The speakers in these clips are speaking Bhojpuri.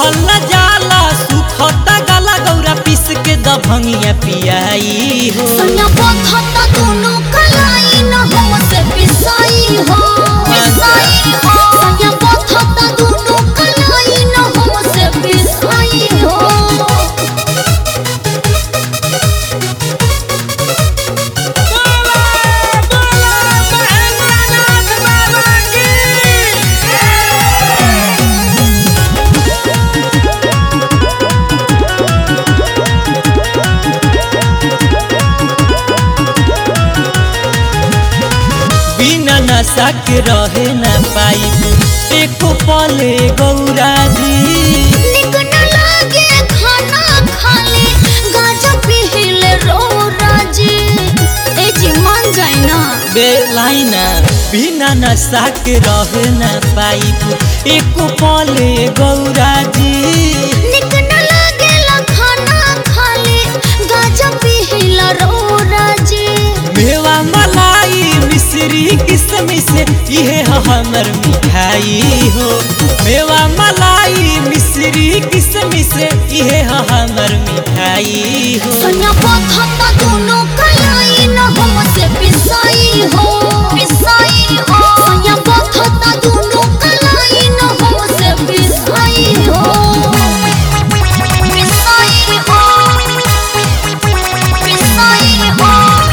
रहल न जाला सुखता गला गौरा पीस के दभंगिया पियाई हो सैया पथता दोनों कलाई न हमसे पिसाई हो पिसाई हो सैया पथता दोनों कलाई न हमसे पिसाई हो बिना नशा के रहे न पाई एको पले गौरा जी निक न लागे खाना खाले गाजा पीले रो राजी ए जी मान जाए ना बेलाइना बिना नशा के रहे न पाई एको पले गौरा जी निक न लागे खाना खाले गाजा पीला रो राजी मेवा मलाई मिश्री किसमिस इहे ह हमर मिठाई हो मेवा मलाई मिश्री किसमिस इहे ह हमर मिठाई हो सैया पथता दोनों कलाई न हमसे पिसाई हो पिसाई हो सैया पथता दोनों कलाई न हमसे पिसाई हो पिसाई हो पिसाई हो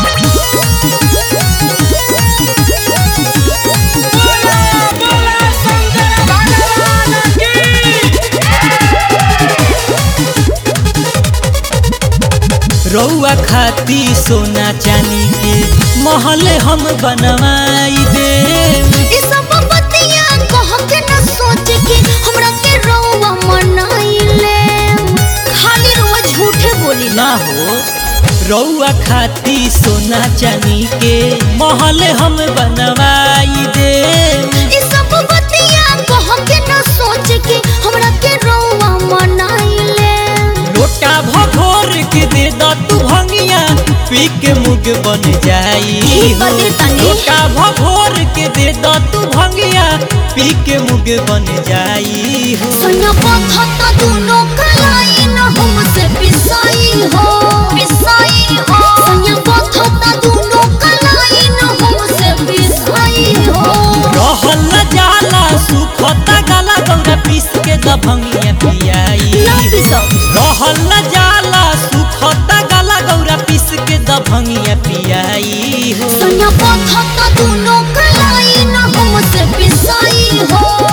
रौआ खाती सोना चांदी के महल हम बनवाई दे ई सब बतिया कह के न सोच के हमरा के रौवा मनाइले खाली रोज झूठे बोली ना हो रौआ खाती सोना चांदी के महल हम बनवाई दे ई सब बतिया कह के न सोच के हमरा के रौवा मनाइले लोटा भभोर के दे द तू भंगिया पी के मुग बन जाई ई हो। बदे तनी। लोटा भभोर के दे द तू भंगिया पी के मुग बन जाई हो सैया पथता दोनों कलाई न हमसे पिसाई हो पिसाई हो सैया पथता दोनों कलाई न हमसे पिसाई हो रहल न जाला सुखता गला गौरा पीस के दभंगिया पियाई ना पिसाओ रहल न जाला सुखता गला गौरा पीस के दभंगिया पियाई हो सैया पथता दोनों कलाई न हमसे पिसाई हो